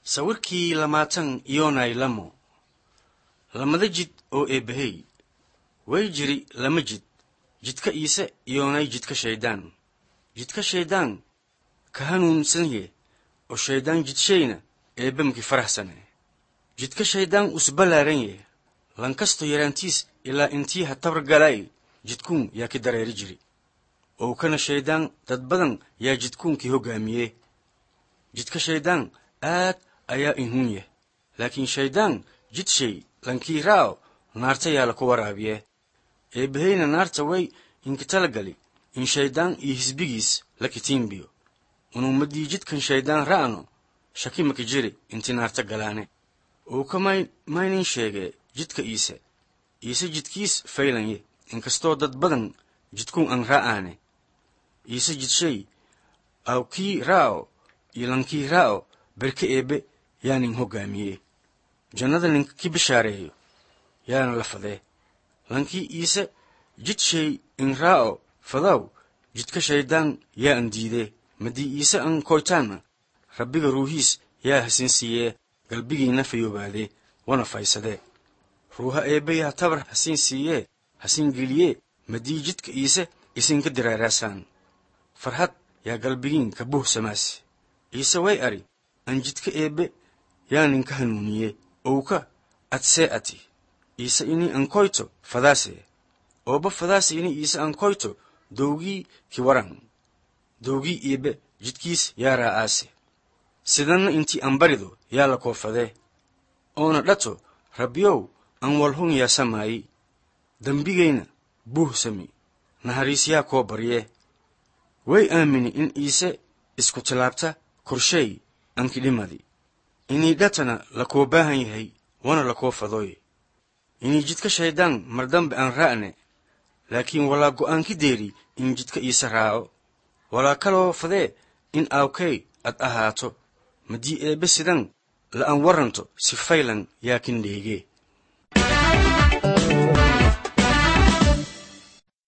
sawirkii lamaatan yoonay lamo lamada jid oo eebbahey way jiri lama jid jidka iise iyoonay jidka shayddaan jidka shayddaan ka hanuunsanye oo shayddaan jidshayna eebbamki faraxsane jidka shayddaan usballaaranye lankasto yaraantiis ilaa intii ha tabar galay jidkuun yaa ki dareeri jiri oo kana shayddaan dad badan yaa jidkuunkii hoggaamiye jidka shayddaan aad ayaa inhun yah laakiin shayddaan jid shay lankii raaco naarta yaa laku waraabiye eebbaheyna naarta way inkitala gali in shayddaan iyo hisbigiis la kitiimbiyo unumadii jidkan shayddaan ra'no shaki maki jiri inti naarta galaane oo ka maynin sheegee jidka iise iise jidkiis faylanye inkastoo dad badan jidkuun an ra'aane iise jidshay aw kii raaco iyo lankii raaco berke eebbe yaa nin hoggaamiye jannada ninka ki bishaareeyo yaana la fadee lankii iise jid shay in raaco fadaw jidka shayddaan yaa an diidee madii iise an koytaanna rabbiga ruuhiis yaa hasin siiyee galbigiina fayoobaadee wana faysadee ruuha eebbe yaa tabar hasiin siiyee hasiin geliyee madii jidka iise isinka diraaraasaan farhad yaa galbigiin ka buhsamaase iise way ari an jidka eebbe yaa ninka hanuuniye owka adsee ati iise ini ankoyto fadaase ooba fadaase ini iise ankoyto dowgii ki waran dowgii eebbe jidkiis yaa raa'aase sidanna intii an barido yaa la koofadee oona dhato rabbiyow an walhun yaa samaayi dembigayna buuh sami nahariis yaa koo baryee way aamini in iise isku tilaabta korsheey ankidhimadi inii dhatana lakoo baahan yahay wana lakoo fadooy inii jidka shayddaan mardambe aan ra'ne laakiin walaa go'aanki deeri in jidka iise raaco walaa kaloo fadee in aawkay ad ahaato madii eebbe sidan la an waranto si faylan yaa kin dheegee